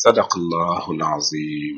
sadaqallahu alazim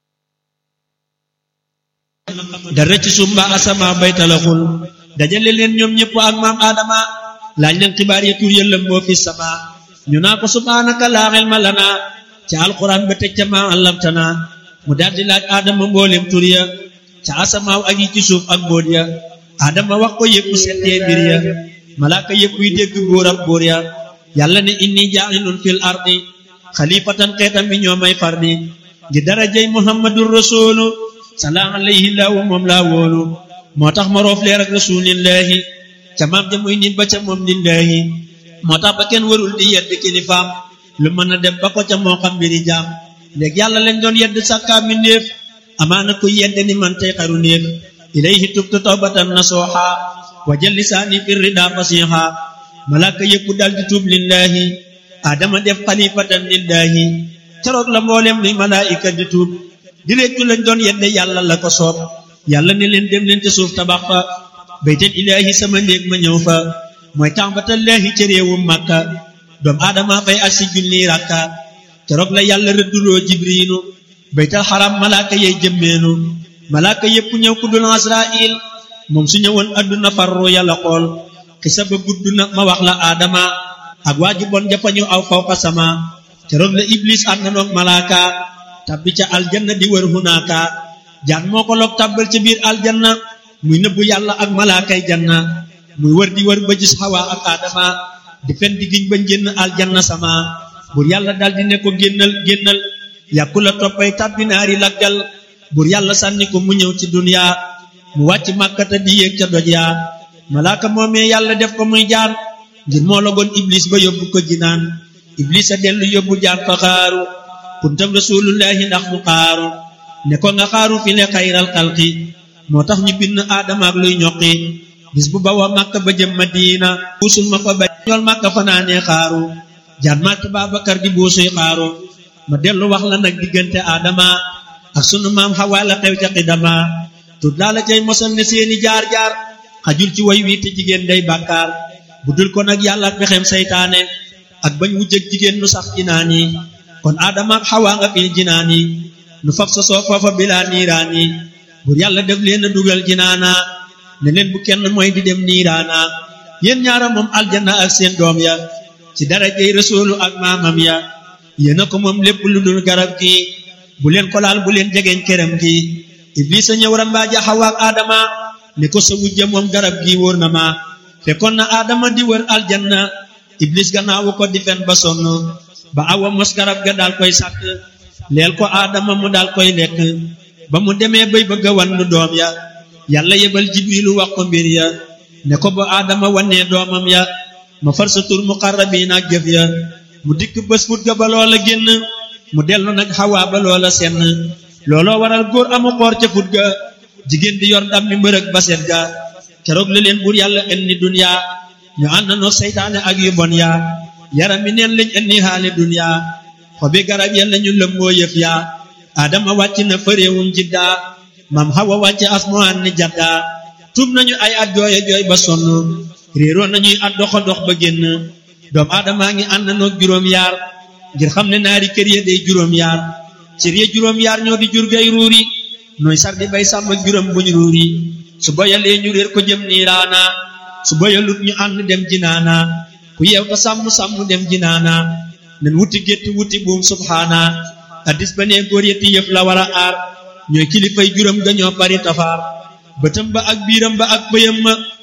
dara ci suuf mbaa asama bay talaxul dajale leen ñoom ñëpp ak maam Adama laaj leen xibaar ya tur yëllam moo fi sama ñu naa ko subhaanaka laa ilma lana ca alquran ba teg ca maa allamtana mu daldi laaj Adama mboolem tur ya ca asamaaw ak yi ci suuf ak mbóot ya Adama wax ko yëpp settee mbir ya malaaka yëpp yi dégg góor ak góor ya yàlla ne inni jaa'ilun fil ardi xalifatan xeetam bi ñoo may fardi ngi darajay muhammadur rasulu salaam alayhi laahu moom laa wóolu moo tax ma roof leer ak rasulillahi ca maam ja muy nit ba ca moom lillahi moo tax ba kenn warul di yedd kilifaam lu mën a dem ba ko ca moo xam mbiri jaam léegi yàlla leen doon yedd sàkkaa mi néef amaana kuy yedd ni man tey xaru néef ilayhi tubtu tawbatan nasuha wa jël lisaani fi rida fasiha malaaka yëpp dal di tuub lillahi adama def xalifatan lillahi keroog la mboolem luy malaayika di tuub di réccu lañ doon yedde yàlla la ko soob yàlla ne leen dem leen ca suuf tabax fa baytal ilaahi sama néeg ma ñëw fa mooy tàmbatallaahi ca réewum màkka doom aadama fay ak si junni rakka keroog la yàlla rëdduloo jibriinu baytal xaram malaaka yey jëmmeenu malaaka yépp ñëw ku dul asrail moom su ñëwoon adduna farru yàlla xool xisa ba gudd na ma wax la aadama ak waaju bon jafañu aw fawqa sama keroog la iblis ànd na noog malaaka tabbi ca aljanna di wër hunaaka jaan moo ko loog tabbal ca biir aljanna muy nëbbu yàlla ak malaakay janna muy wër di wër ba gis xawa ak aadama di fen di giñ ba génn aljanna sama bur yàlla dal di ne ko génnal génnal yàkku la toppay tabbi naari laggal bur yàlla sànni ko mu ñëw ci dunya mu wàcc màkkata di yéeg ca doj yaa malaaka moomee yàlla def ko muy jaan ngir moo logoon iblis ba yóbbu ko jinaan iblis a dellu yóbbu jaan fa xaaru kuntam rasulullahi ndax mu xaaru ne ko nga xaaru fi le xayral xalqi moo tax ñu bind aadama ak luy ñoqi bis bu bawa màkka ba jëm madina buusul ma fa ba ñool màkka fanaanee xaaru jaan màkk Babakar di buusuy xaaru ma dellu wax la nag diggante aadama ak sunu maam xawaa la xew ca xidama tut laa la cay mosal ne seeni jaar-jaar xajul ci way wi te jigéen day bàkkaar bu dul ko nag yàlla ak pexem saytaane ak bañ wujjëg jigéen nu sax jinaan yi kon aadama ak xawaa nga fil jinaan yi nu fab sa soo foofa bilaa niiraan yi bur yàlla def leen a dugal jinaana ne leen bu kenn mooy di dem niiraana yéen ñaara moom aljanna ak seen doom ya ci darajey rasuulu ak maamam ya yéen a ko moom lépp lu dul garab gi bu leen ko laal bu leen jegeeñ këram gi iblis a ñëw rambaaja xawaa ak aadama ne ko sa wujja moom garab gi wóor na ma fekkoon na aadama di wër aljanna iblis gannaawu ko di fen ba sonn ba awa mos garab ga daal koy sàkk leel ko aadama mu daal koy lekk ba mu demee bay bëgg a wan nu doom ya yàlla yebal jibrilu wax ko mbir ya ne ko ba aadama wannee doomam ya ma far sa tur muqarrabiin ak jëf ya mu dikk bés fut ga ba loola génn mu dellu nag xawaa ba loola senn looloo waral góor amu xoor ca fut ga jigéen di yor ndam mi mbërëg ba set ga keroog la leen buur yàlla indi dunya ñu ànd noo seytaane ak yu bon yaa yaram mi neen lañ indi xaali dunya xobi garab ya lañu lëmboo yëf yaa adama wàcc na fëréewum jiddaa mam xawa wàcc asmaan ni jaddaa tuub nañu ay at jooye jooy ba sonn réeroo nañuy at doxa dox ba génn doom aadamaa ngi ànd noog juróom yaar ngir xam ne naari kër ya day juróom yaar cër ya juróom yaar ñoo di jur gay ruuri nooy sar di bay sàmm juróom buñ ruuri su boyalee ñu réer ko jëm niiraana su boyalut ñu ànd dem jinaana ku yeew ta sàmm sàmm dem jinaana nen wuti gétt wuti buum subhaana addis ba nee góor yetti yëf la war a aar ñooy kilifay juróom ga ñoo bari tafaar bëtam ba ak biiram ba ak bëyam ma